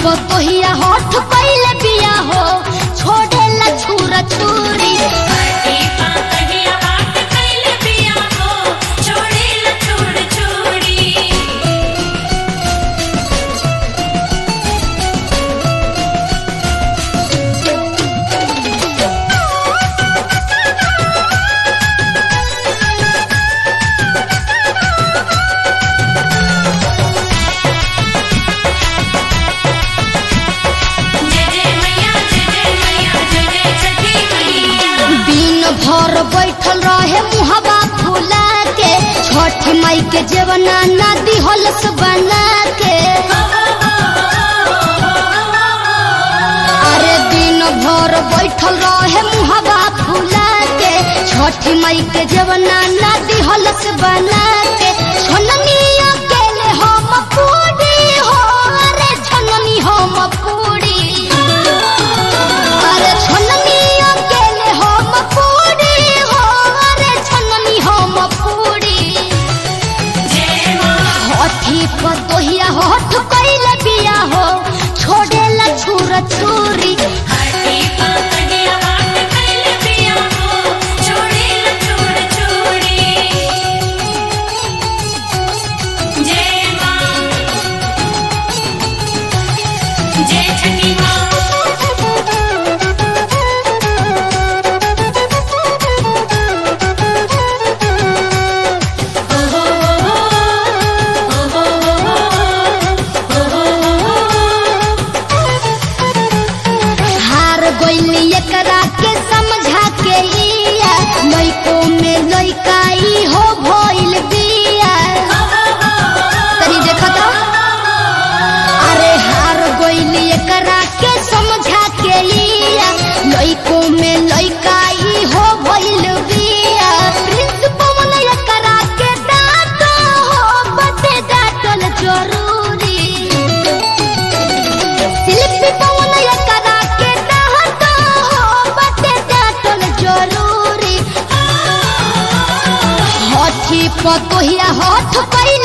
पतोहिया होठ पहले बिया हो छोड़ेला छुरा छुरी हटी पा कहिया हाथ कैले पिया हो छोड़े ला छोड़ छोड़ी जय जय मैया जय जय मैया जय जय छठी मैया दिन भर बैठल रहे मुहबा फुला के छठ माई के जेवना नदी होलस बना के अरे दिन भर बैठल रहे मुहबा फुला के छठ माई के जेवना नदी होलस बना के छननिया केले हम पूरी हो अरे छननी हम पूरी अरे छननिया केले हम पूरी हो अरे छननी हम पूरी जय मां हठी पतोहिया होठ कैले बिया हो छोड़ेला छुर छुरी हटी पा कहिया हाथ कैले पिया हो छोड़े ला छोड़ छोड़ी जय मां जय छठी मां हार गइली एकरा के समझा के लिया लइको में लइकाई हो भइल बिया तनी देखा तो अरे हार गइली एकरा के समझा के लिया लइको में लइकाई हो भइल बिया प्रिंस पवन एकरा के डांट हो बते डांटल जरूरी शिल्पी पवन एकरा के डांट हो बते डांटल जरूरी हठी पतोहिया हठ पै